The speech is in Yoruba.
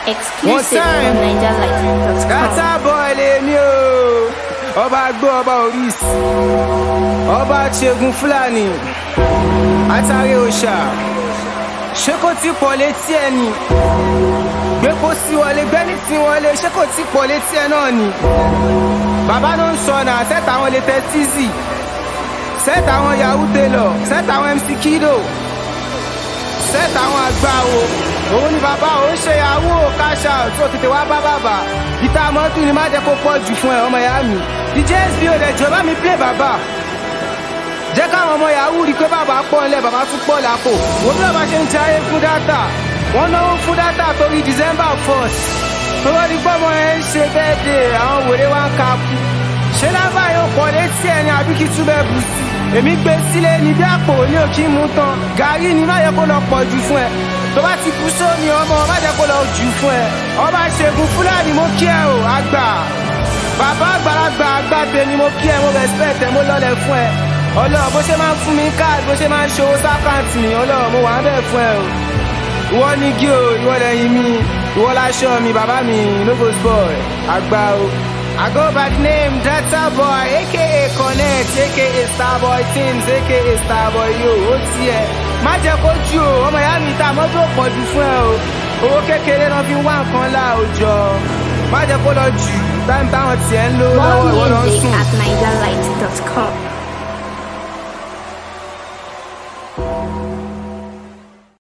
Exclusive time. on NigerLight.com. Gata boy lèmi o. Ọba gbó ọba Oríṣi. Ọba Ṣẹ́gun Fúlàní. Atare òòṣà. Ṣé kò tí pọ̀ létí ẹ ni? Gbépo sí wọlé gbẹ́ni tí wọlé ṣé kò tí pọ̀ létí ẹ náà ni? Bàbá ló ń sọ náà sẹ́tà àwọn latest Tizzy. Sẹ́tà àwọn Yahoo Taylor. Sẹ́tà àwọn MC Kido. Sẹ́tà àwọn àgbáwo. Òun ni bàbá òun ṣe yahoo cash out tó tètè wá bá bàbá. Ìta mọ́tò ni má jẹ́ kó pọ̀ jù fún ẹ ọmọ ìyá mi. DJ SB ò dẹ̀ jọ bá mi play bàbá. Jẹ́ káwọn ọmọ yahoo rí i pé bàbá pọ̀ ńlẹ̀ bàbá tún pọ̀ lápò. Wo bí bàbá ṣe ń jayé fún dátà. Wọ́n náwó fún dátà torí December 1st. Tówó di pọ́mọ ẹ̀ ń ṣe bẹ́ẹ̀dẹ̀ àwọn wèrè wá ń ka kú. Ṣé lábàá yóò pọ̀ létí ẹ̀ ní àbí kí túbẹ̀ bù sí? Èmi gbé sílé ní bí àpò ní òkì mú tán. Gàrí ni má yẹ kó lọ pọ̀ jù fún ẹ. Tó bá ti kú sómi ọmọ má jẹ́ kó lọ jù fún ẹ. Ọba Ṣẹ́gun Fúlàní mo kí ẹ o, àgbà. Bàbá àgbàlagbà àgbàgbé ni mo kí ẹ, mo respect ẹ, mo lọ́lẹ̀ fún ẹ. Ọlọ́run bó ṣe máa ń fún mi káàdì, bó ṣe máa ń ṣòwò sákàǹtì mi, Ọlọ́run mo wà ń bẹ̀ fún ẹ o. Ìwọ ní gí o, ìwọ lẹ́yìn mi, ìwọ láṣọ mi, bàbá mi, logos boy, àgbà o. I go by the name Data Boy, aka Connect, aka Starboy Teams, aka Starboy Yo, ó tiẹ̀. Má jẹ́ kó jù o, ọmọ ìyá mi ta mọ́tò pọ̀ jù fún ẹ o. Owó kékeré náà fi wá nǹkan láòjọ. Má jẹ́ kó lọ jù, táìmù táwọn tiẹ̀ ń lò lọ́wọ́ ìwọ More lọ music sùn. at NigerLight.com.